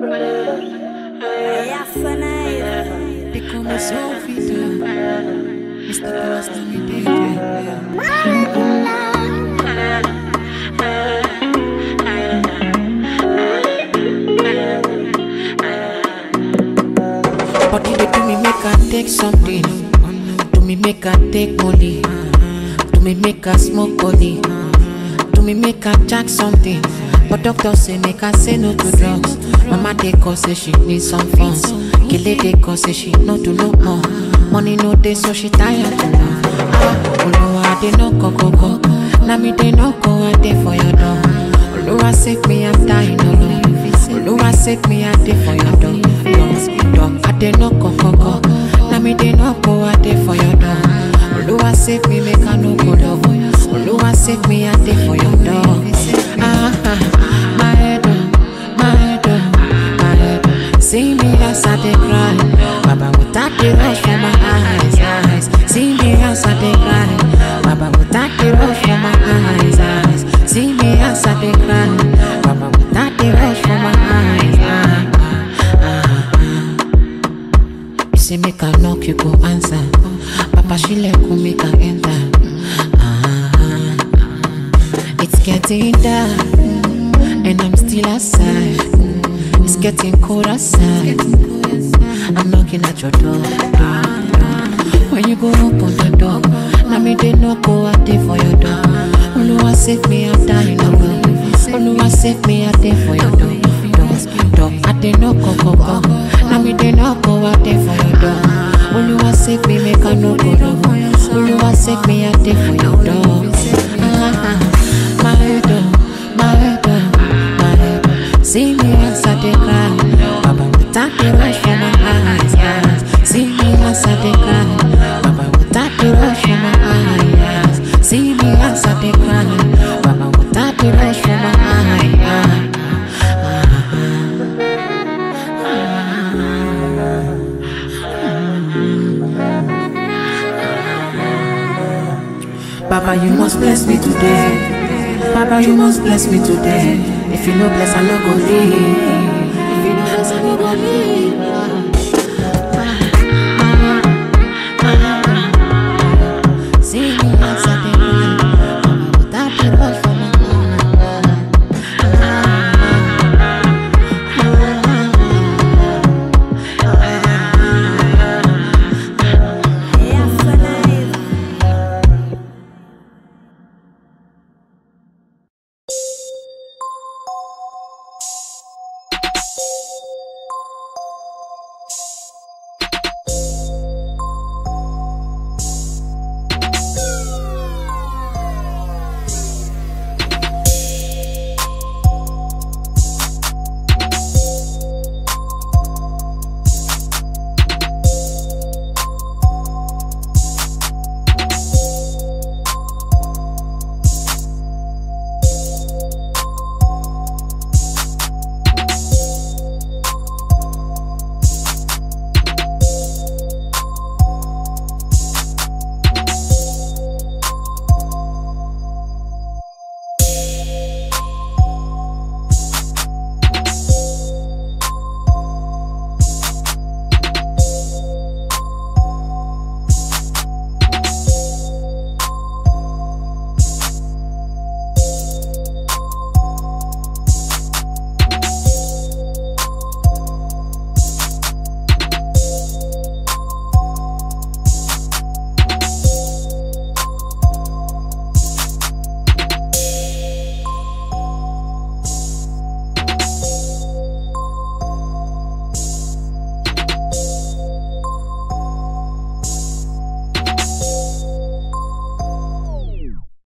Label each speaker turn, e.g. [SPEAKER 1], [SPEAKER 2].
[SPEAKER 1] They call me Sophie, Mr. Boss, now me DJ. Body they do me make I take something. Do me make I take money. Do me make I smoke body. Do me make I jack something. But doctor say make I say no to drugs. Mama they call say she need some funds. Kele they call say she no do no more. Money no day so she tired to love. Ah, Oluwa they no go go go. Now me they no go I dey for your door. Oluwa save me I'm dying alone. Oluwa save me I dey for your door. door, door. I dey no go go go. Now me dey no go I dey for your door. Oluwa save me make I no go love. Oluwa save me I dey for your door. Ah, ah, my head, oh, my head, oh, my head. oh. See me as I dey cry, Baba without the rush from my eyes, eyes. See me as I dey cry, Baba without the rush from my eyes, eyes. See me as I dey cry, Baba without the rush from my eyes, ah, ah, ah. You say make I knock, you go answer. Papa she let go make I enter. Ah, it's getting dark, and I'm still outside. It's getting cold outside. I'm knocking at your door. door, door. When you go open the door, now me they no go out there for your door. Oluwa save me, I'm dying alone. Oluwa save me, I there for your door. door, door. I dey no go go go. Now me they no go out there for your door. Oluwa save me, make I no go low. Oluwa save me, I there for your door. Ah, ah, my head, oh, my head, oh, my head. oh. See me as I dey cry, Baba without the rush from my eyes, eyes. See me as I dey cry, Baba without the rush from my eyes. See me as I dey cry, Baba without the rush from my eyes. Baba, you must bless me today. Baba, you must bless me today. If you no bless, I no go leave. If you no bless, I no go leave.